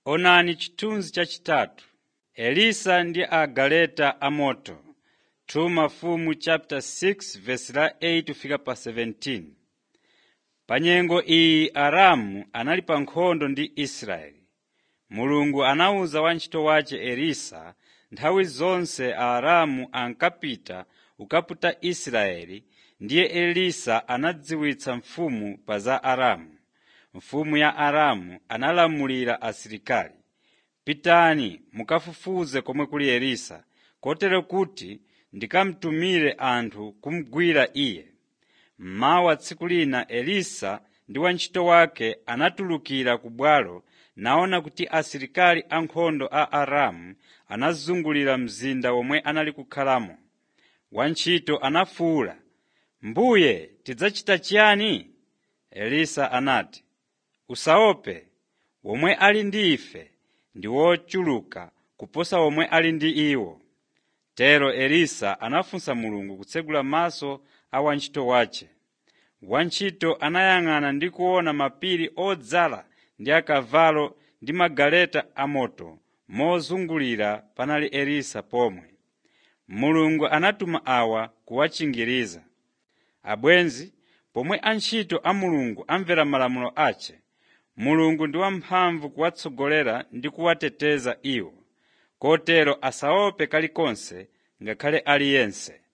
Onani chithunzi chachitatu. Elisa ndi agaleta amoto 2 Mafumu chapter 6 verse la 8 fika pa 17. Pa nyengo iyi Aramu anali pa nkhondo ndi Israeli. Mulungu anawuza wantchito wace Elisa nthawi zonse Aaramu ankapita kukaputa Israeli ndiye Elisa anadziwitsa mfumu pa za Aramu. Mfumu ya Aramu analamulira asilikali, “Pitani mukafufuze komwe kuli Elisa, kotero kuti ndikamutumire anthu kumugwira iye.” Mmawa tsiku lina Elisa ndi wantchito wake anatulukira ku bwalo naona kuti asilikali ankhondo a Aramu anazungulira mzinda womwe anali kukhalamo. Wantchito anafuwula, “Mbuye tidzachita chiyani?” Elisa anati, “Usaope, womwe ali ndi ife ndi wochuluka kuposa womwe ali ndi iwo.” Tero Elisa anafunsa Mulungu kutsegula maso a wantchito wace. Wantchito anayang'ana ndi kuona mapiri odzala ndi akavalo ndi magaleta amoto mozungulira panali Elisa pomwe. Mulungu anatuma awa kuwachingiriza. Abwenzi, pomwe antchito a Mulungu amvera malamulo ace, Mulungu ndi wamphamvu kuwatsogolera ndi kuwateteza iwo, kotero asaope kalikonse ngakhale aliyense.